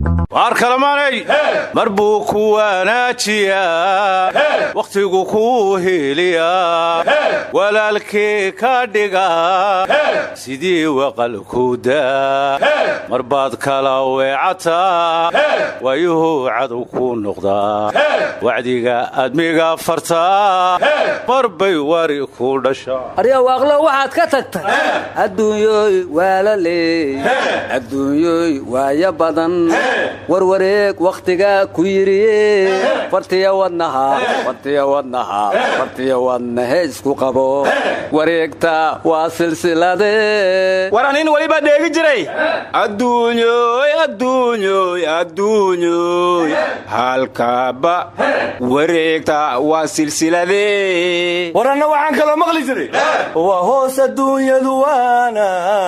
waar kalamaanay mar buu ku wanaajiyaa wakhtigu kuu heliyaa walaalkii ka dhigaa sidii waqal ku daa mar baad kala weecataa waayuhu cadow ku noqdaa wacdiga admiga fartaa mar bay wari ku dhashaa arya waaqlo waxaad ka tagtay adduunyooy waala leey adduunyooy waaya badan warwareeg wakhtigaa ku yidhiye fartiya wadnaha fartiya wadnaha fartiya wadnahe isku qabo wareegta waa silsilade war anin weliba dheegi jiray adduunyoy adduunyoy adduunyoy halkaaba wareegta waa silsilade war anna waxaan kaloo maqli jiray waa hoos adduunyadu waana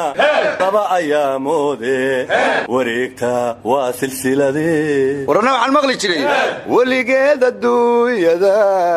laba ayaamoode wareegta waa silsilade war anna waxaan maqli jiray weligeed adduunyada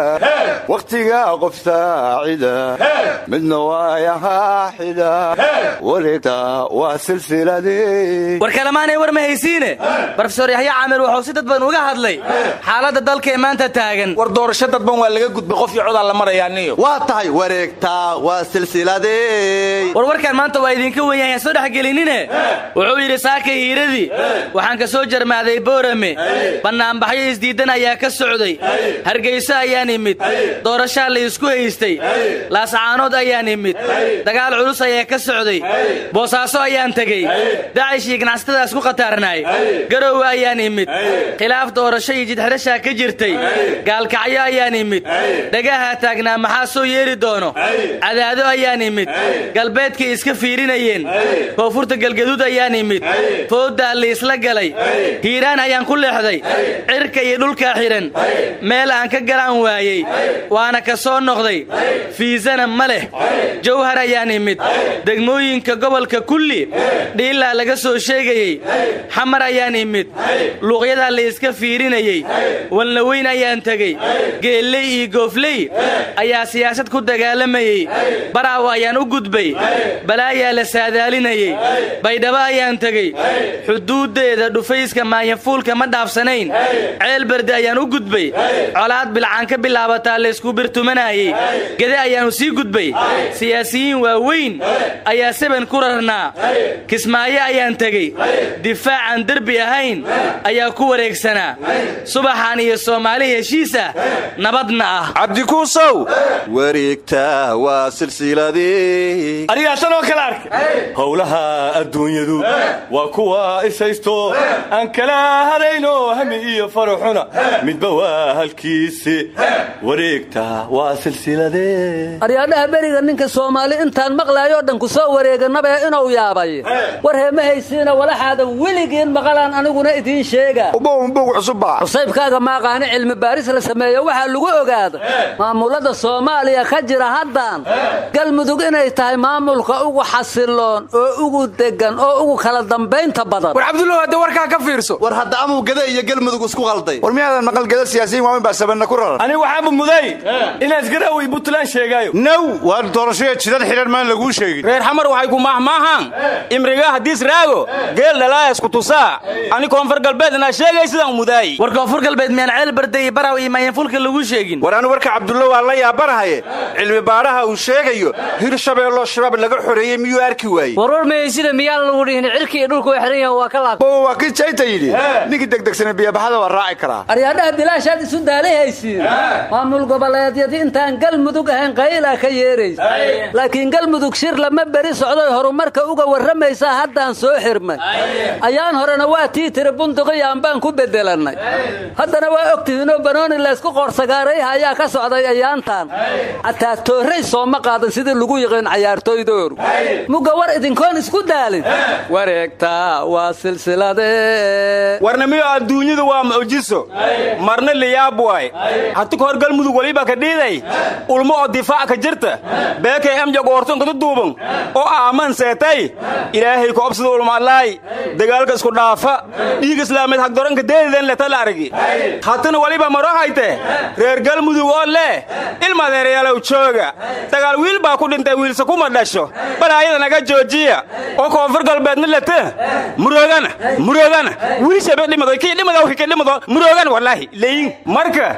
wakhtigaa qof saacida midna waayahaa xida wareegta waa silsilade war kalamaanay war ma haysiine brofesor yaxya camir wuxuu si dad badan uga hadlay xaaladda dalka ee maanta taagan war doorasho dadban waa laga gudbay qof iyo codaa la marayaa niyo waa tahay wareegta waa silsilade warwarkan maanta waa idinka wenyahay ha soo dhexgelinine wuxuu yidhi saaka hiiradii waxaan ka soo jarmaaday boorame bannaanbaxyo isdiiddan ayaa ka socday hargayso ayaan imid doorashaa la isku haystay laascaanood ayaan imid dagaal culus ayaa ka socday boosaaso ayaan tegey dacishii ganacsatadaas ku khataarnaay garowe ayaan imid khilaaf doorasho iyo jidxidhashaa ka jirtay gaalkacyo ayaan imid dhagaha taagnaa maxaa soo yeeri doono cadaado ayaan imid galbeedkay iska fiirinayeen koonfurta galgaduud ayaan imid fooddaa liisla galay hiiraan ayaan ku leexday cirka iyo dhulkaa xidhan meel aan ka galaan waayey waana ka soo noqday fiisana ma leh jawhar ayaan imid degmooyinka gobolka kulli dhiilaa laga soo sheegayey xamar ayaan imid luuqyadaa la iska fiirinayey walnaweyn ayaan tegey geelley iyo goofley ayaa siyaasad ku dagaalamayey baraawo ayaan u gudbay balaayaa la saadaalinayey baydhabo ayaan tegey xuduuddeeda dhufayska maanyafuulka ma dhaafsanayn ceel berde ayaan u gudbay colaad bilcaan ka bilaabataa laysku birtumanayey gede ayaannu sii gudbay siyaasiyiin waaweyn ayaa seben ku rarnaa kismaayo ayaan tegey difaacaan derbi ahayn ayaa ku wareegsanaa subaxan iyo soomaali heshiisa nabadna ah cabdikuusow wareegta waa silsilade anigaa tanoo kale arkay howlaha adduunyadu waa kuwa ishaysto aan kala hadayno hami iyo faraxuna midba waa halkiisi wareegta waa silsilade aryaadhaha beriga ninka soomaali intaan maqlaayoo dhan ku soo wareeganabee inuu yaabay war heema haysiina walaxaadan weligiin maqalaan aniguna idiin sheega ubowmbog cusubba cusaybkaaga maaqaani cilmi baaris la sameeyo waxaa lagu ogaada maamulada soomaaliya ka jira haddan galmudug inay tahay maamulka ugu xasiloon oo ugu degan oo ugu kala dambaynta badan war cabdullow hadda warkaa ka fiirso war hadda amuu gada iyo galmudug isku qalday war miyaadan maqal gada siyaasiyiin waaweyn baa sabanna ku raran anigu waxaanba muday inaas garawey buntland sheegaayo naw waar doorashaya jidad xidhan maan laguu sheegin reer xamar waxay ku maahmaahaan imriga hadiis raago geel dhalaayas ku tusaa ani koonfur galbeed inaa sheegay sidaan mudaay war koonfur galbeed miyaan ceel barde iyo baraw iyo maanyafuulka lagu sheegin war anu warka cabdullo waan la yaabanahaye cilmi baadhaha uu sheegayo hir shabeelloo shabaab laga xoreeyey miyuu arki waayey warwar mahaysida miyaan lagu dhihin cirki iyo dhulku way xihan yahan waa ka laab bowa waa kii jayta yidhi ninkii degdegsana biyabaxada waa raaci karaa aryaadhaha bilaashaad isu daalihaysiin maamul goboleedyadii intaan galmudug ahayn qaylaa ka yeeraysa laakiin galmudug shir lama beri socdoy horumarka uga warramaysaa haddaan soo xirmay ayaan horena waa tii tiri bunduqiyaan baan ku bedelannay haddana waa ogtihiinoo banooni laysku qoorsagaarayha ayaa ka socday ayaantan xataa toorray sooma qaadan sidii lagu yiqiin cayaartooydooru mugga war idinkoon isku daalin wareegta waa silsilade warna miyo adduunyadu waa mucjiso marna liyaab waay hati kahor galmudug weliba ka dhiiday ulmo oo difaac ka jirta beekay amjag oortonkadu duuban oo aaman seetay ilaahay ku obsida ulmaalaay dagaalka isku dhaafa dhiig islaameed hagdoranka deedidan letala argi hatana weliba maro hayte reer galmudug oo leh ilmadeeryaalow jooga dagaal wiil baa ku dhintay wiilse kuma dhasho balaayada naga joojiya oo koonfur galbeedna lete muroogana murooga muroogana wiilshabe dhimado kii dhimado kii dhimado muroogana wallaahi leyin marka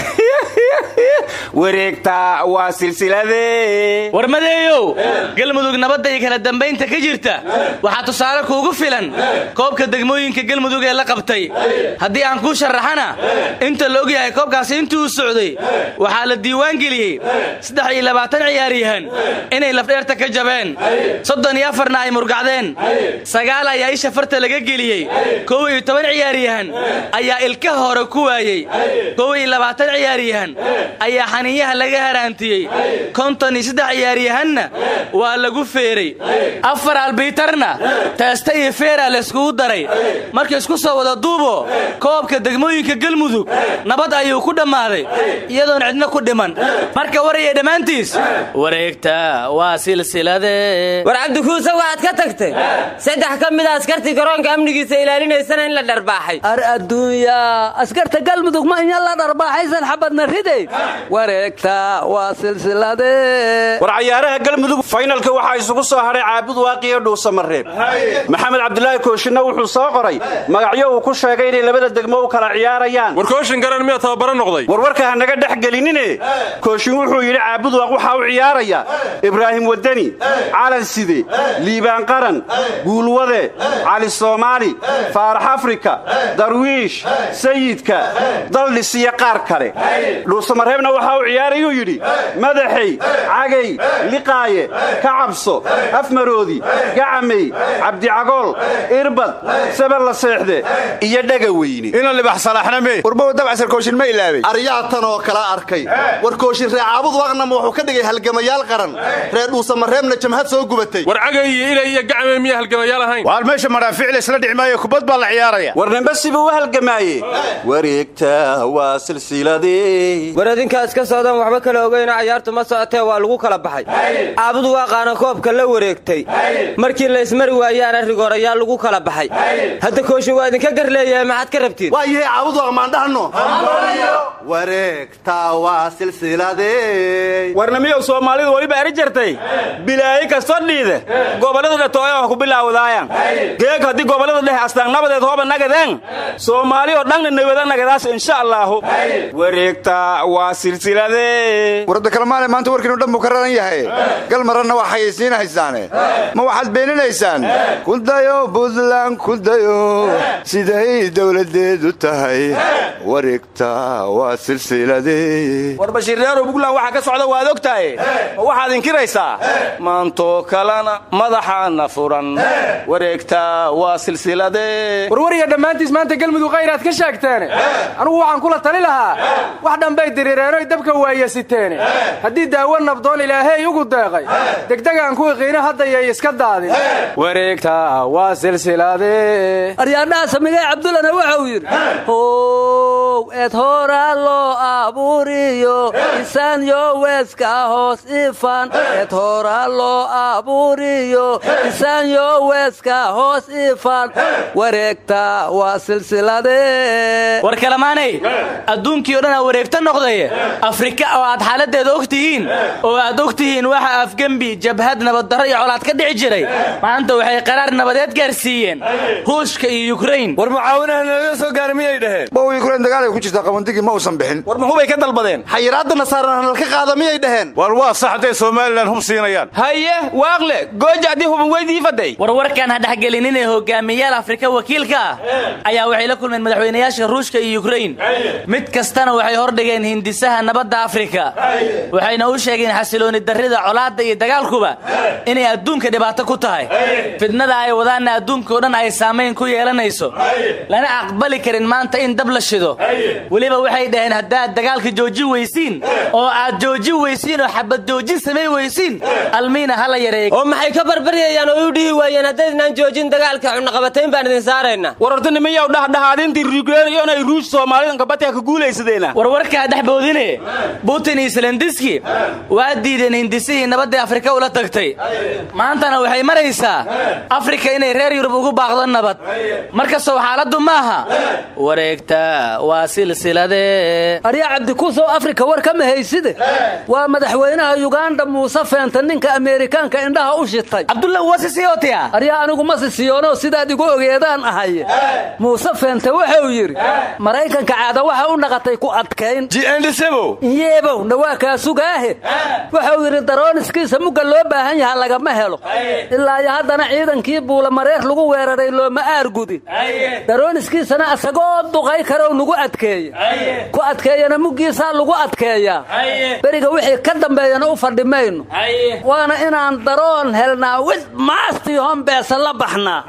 wareegta waa silsilade warmadeeyow galmudug nabadda iyo kala dambaynta ka jirta waxaa tusaale kuugu filan koobka degmooyinka galmudug ee la qabtay haddii aan kuu sharaxana inta la ogyahay koobkaasi intii uu socday waxaa la diiwaan geliyey saddex iyo labaatan ciyaaryahan inay lafdheerta ka jabeen soddon iyo afarna ay murgacdeen sagaal ayaa isha farta laga geliyey kow iyo toban ciyaaryahan ayaa ilkaha hore ku waayey kow iyo labaatan ciyaaryahan ayaa xaniinyaha laga haraantiyey konton iyo saddex ciyaaryahanna waa lagu feeray afar albiitarna teesta iyo feera layskugu daray markii isku soo wada duubo koobka degmooyinka galmudug nabad ayuu ku dhammaaday iyadoon cidna ku dhiman marka waraya dhammaantiis wareegta waa silsilade war cabdikuuse waxaad ka tagtay saddex ka mid a askartii garoonka amnigiisa ilaalinaysana in la dharbaaxay ar adduunya askarta galmudug ma inya la dharbaaxaysan xabadna riday wareegta waa silsilade war cayaaraha galmudug faynalka waxaa isugu soo hadhay caabud waaqiyo dhuusamareeb maxamed cabdulaahi kooshinna wuxuu soo qoray magacyo uu ku sheegay inay labada degmo u kala ciyaarayaan warkooshin garan miyaa tababaro noqday warwarka ha naga dhex gelinine kooshin wuxuu yidhi caabud waaq waxaa u ciyaaraya ibraahim wadani calan side liibaan qaran guulwade cali soomaali faarax afrika darwiish sayidka daldhis iyo qaar kale dhuusamareebna waxaa u ciyaarayuu yidhi madaxey cagay liqaaye ka cabso afmaroodi gacamey cabdicagool irbad sabel la seexde iyo dhaga weyne ina libax salaaxna mee warbow dabcsar kooshin ma ilaabay aryaatan oo kala arkay war kooshin reer caabud waaqnama wuxuu ka dhigay halgamayaal qaran reer dhuusamareebna jamhad soo gubatay war cagay iyo ilay iyo gacme miyaa halgamayaal ahayn waar meesha madhaafiic laysla dhici maayo kubad baa la ciyaaraya war nimbe sibuu u halgamaaye wareegta waa silsiladee war adinkaa iska socdaan waxba kala ogeyno cayaartu ma socotee waa lagu kala baxay caabud waaqaana koobka la wareegtay markii la ismari waayaana rigorayaa lagu kala baxay hadda kooshin waa idinka gar leeyahay maxaad ka rabtiin waa yahay caabud waaq maandhahno wareegta waa silsiladee warnamiyow soomaalidu weliba eri jartay bilaayi kastoo dhiide gobollada dhetooya wax ku bilaawdaayaan geeg haddii gobollada dhexe astaan nabadeed hooba nagadeen soomaali oo dhanna nabada nagadaas insha allaahu wareegta waa silsiladee warada kalmaale maanta warkiinu dhan buu ka raran yahay gal maranna waa xayaysiinahaysaane ma waxaad beeninaysaan kudayo buntland kudayo siday dowladeedu tahay wareegta waa silsiladee war bashiirreerow buntland waxaa ka socda waad og tahay ma waxaad inkiraysaa maantoo kalena madaxaana furan wareegta waa silsiladee warwariya dhammaantiis maanta galmudug khayraad ka sheegteene anugu waxaan kula tali lahaa wax dhambay diriireenoy dabka waayasiteene haddii daawo nabdoon ilaahey ugu deeqay degdegaan kuwii qiina haddayay iska daadin wareegta waa silsiladee aryaadhaha samigay cabdullana wuxuu yidhi how eed horaa loo abuuriyo isaanyo weeska hoos ifan eed horaa loo abuuriyo isaanyo weeska hoos ifan wareegta waa silsiladee war kalamaanay adduunkii o dhan aa wareegta noqday afrika oo aad xaaladeeda og tihiin oo aad og tihiin waxa afgembi jabhad nabaddarro iyo colaad ka dhici jiray maanta waxay qaraar nabadeed gaarsiiyeen ruushka iyo yukrain war mucaawinaha naga soo gaara miyay dhaheen bow yukrain dagaal ay ku jirtaa qabandigii ma uusan bixin war muxubay ka dalbadeen xayiraadda nasaarana halka qaada miyay dhaheen waar waa sax hadday somalilan hum siinayaan haye waaqle gooja haddii huban weydii faday warwarkan ha dhexgelinine hogaamiyayaal afrika wakiilka ah ayaa waxay la kulmeen madaxweynayaasha ruushka iyo yukrain mid kastana waxay hordhigeen hindisaha nabadda afrika waxayna u sheegeen xasilooni darrida colaadda iyo dagaalkuba inay adduunka dhibaato ku tahay fidnada ay wadaanna adduunka o dhan ay saamayn ku yeelanayso lana aqbali karin maanta in dab la shido weliba waxay dhaheen haddaad dagaalka joojin weysiin oo aad joojin weysiin oo xabad joojin samay weysiin almiina hala yareey oo maxay ka barbaryayaan oo u dhihi waayeen haddaydnaan joojin dagaalka cunaqabatayn baan idin saaraynaa wararta nimayaw dhahdhahaadintii rugeeniyo inay ruush soomaalidan kabatiha ka guulaysadeena warwarkaa dhexboodine butin iyo selendiski waa diideen hindisihii nabadda afrika ula tagtay maantana waxay maraysaa afrika inay reer yurub ugu baaqdo nabad markastoo xaaladdu maaha wareegta waa waa silsilade arya cabdikuusow afrika war kama hayside waa madaxweynaha yuganda muuse feenta ninka ameerikaanka indhaha u shitay cabdulla wasisiyotiya arya anigu ma sisiyoono sidaad igu ogeedaan ahaye muuse feente wuxuu yidhi maraykanka caada waxa u naqatay ku adkayn jiendhisebow iyeebow nawaa kaa sugaahe wuxuu yidhi darooniskiisa mugga loo baahan yaha lagama helo ilaa iyo haddana ciidankii buula mareer lagu weeraray looma aargudin darooniskiisana asagoo duqay karow nagu adkeeya ku adkeeyana muggiisaa lagu adkeeyaa beriga wixii ka dambeeyana u fadhi mayno waana inaan daroon helnaa wid maastii hombeesa la baxnaa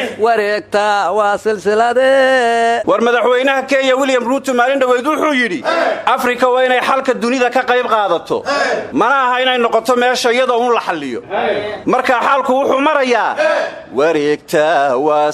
wareegta waa silsilade war madaxweynaha kenya william ruuto maalin dhoweyd wuxuu yidhi afrika waa inay xalka dunida ka qayb qaadato mana aha inay noqoto meesha iyadoo un la xalliyo marka xaalku wuxuu marayaa wareegta waa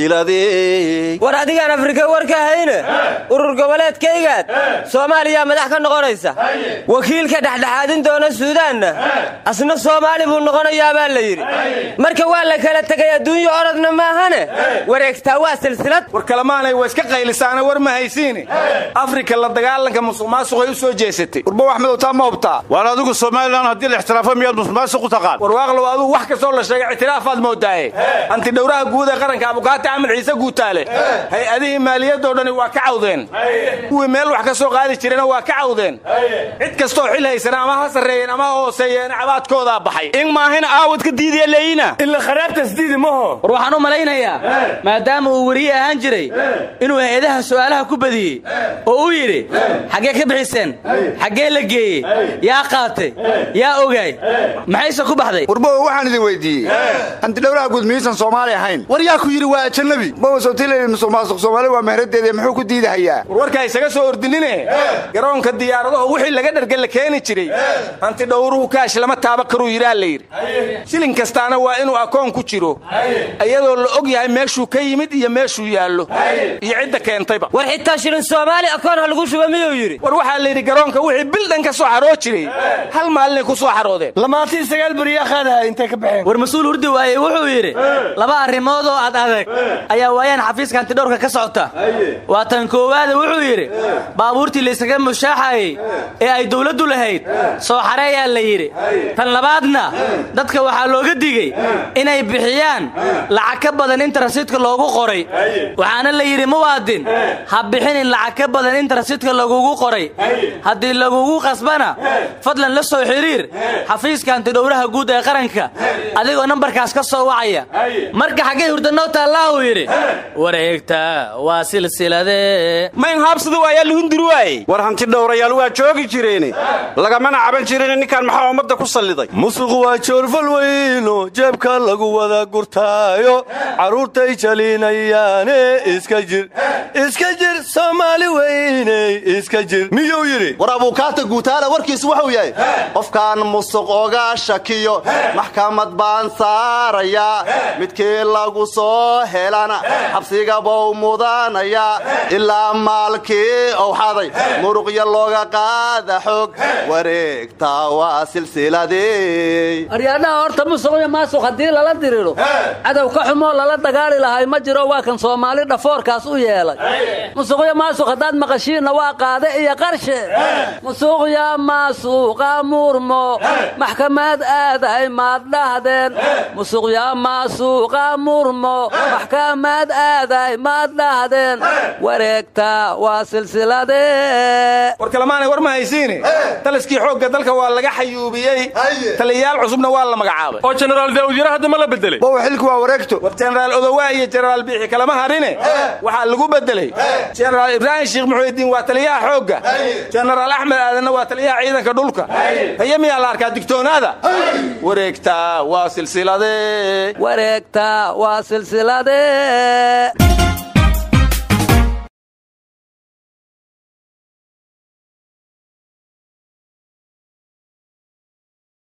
silsilade war adigaan afrika war ka hayne urur goboleedkaygaad soomaaliyaa madax ka noqonaysa wakiilka dhexdhexaadin doona suudaanna asna soomaali buu noqonayaa baa la yidhi marka waa la kala tegay adduunyo orodna maahane wareegtaa waa silsilad war kalemaanay waa iska qaylisaana war ma haysiine afrika la dagaalanka musuq maasuqay u soo jeesatay warba axmedow taa ma hubtaa waan adigu somalilan haddii la ixtiraafo miyaad musmaasuq u taqaan warwaaqlow aduu wax kastoo la sheegay ictiraafaad moodaaye antidhowraha guud ee qaranka abukaati axmed ciise guutaale hay-adihii maaliyadoo dhani waa ka cawdeen kuwii meel wax ka soo qaadi jirena waa ka cawdeen cid kastoo xil haysana ama ha sarreeyeen ama ha hooseeyeen cabaadkoodaa baxay in maahina aawadka diidiya leeyina ila kharaabtas diidi maho war waxaan u malaynayaa maadaama uu weriye ahaan jiray inuu hay-adaha su'aalaha ku badiyey oo uu yidhi xaggee ka bixiseen xaggee la geeyey yaa qaatay yaa ogaay maxayse ku baxday warbow waxaan idin weydiiyey hantidhowraha guud miyuusan soomaali ahayn war yaa ku yidhi waa ajanabi bowa sootiilayni musuq maasuq soomaali waa mehradeeda muxuu ku diidahayaa warwarkaa isaga soo ordinine garoonka diyaaradaho wixii laga dharga la keeni jiray hantidhowruhu kaash lama taaba karuu yidhaa la yidhi shilin kastaana waa inuu akoon ku jiro iyadoo la og yahay meeshuu ka yimid iyo meeshuu yaallo iyo cidda keentayba war xitaa shilin soomaali akoon ha lagu shuba miyuu yidhi war waxaa la yidhi garoonka wixii bildhan ka soo xaroo jiray hal maalinay ku soo xaroodeen lamaantii sagaal beriyaa qaadaha intay ka baxeen war mas-uul hurdi waaye wuxuu yidhi laba arrimood oo ad adag ayaa waayaan xafiiska hantidhowrka ka socota waa tan koowaada wuxuu yidhi baabuurtii laysaga mushaaxayey ee ay dowladdu lahayd soo xareeyaa la yidhi tan labaadna dadka waxaa looga digey inay bixiyaan lacag ka badan inta rasiidka loogu qoray waxaana la yidhi muwaadin ha bixinin lacag ka badan inta rasiidka lagugu qoray haddii lagugu qasbana fadlan la soo xidhiir xafiiska hantidhowraha guud ee qaranka adigoo nambarkaas ka soo wacaya marka xaggay hurdanoo taallaahu yidhi wareegta waa silsilade mayn haabsadu ayaa lahundiri waaye war hanti dhowrayaal waa joogi jireene lagamana caban jirin ninkan maxaa ummadda ku salliday musuqu waa joorfal weyno jeebka lagu wada gurtaayo carruurtay jalinayaane iska jir iska jir soomaali weyney iska jir miyuu yidhi war abuukaata guutaala warkiisu wuxuu yahay qofkaan musuq oga shakiyo maxkamad baan saarayaa midkii lagu soo helana xabsiga bou mudanaya ilaa maalkii owxaday muruqya looga qaada xog wareegta waa silsiladii aryaadhaha horta musuqyo maasuq haddii lala diriro cadow ka xumoo lala dagaali lahay ma jiro waa kan soomaali dhafoorkaas u yeelay musuqyo maasuq haddaad maqashiinna waa qaade iyo qarshe musuqya maasuqa murmo maxkamad aadahay maad dhahdeen musuqya maasuqa murmo maxkamad aadahay maad dhahdeen wareegta waa silsilade war kalemaanay war ma haysiine taliskii xoogga dalka waa laga xayuubiyey taliyayaal cusubna waa la magacaabay oo jenaraal daawud yara hadda ma la bedelay bowa xilku waa wareegto war jenaraal odowaa iyo jenaraal biixi kalama harine waxaa lagu bedelay jenaraal ibraahim sheekh muxuudiin waa taliyaha xoogga jenaraal axmed aadanna waa taliyaha ciidanka dhulka haye miyaa la arkaa digtoonaada wareegta waa silsilade wareegta waa silsilade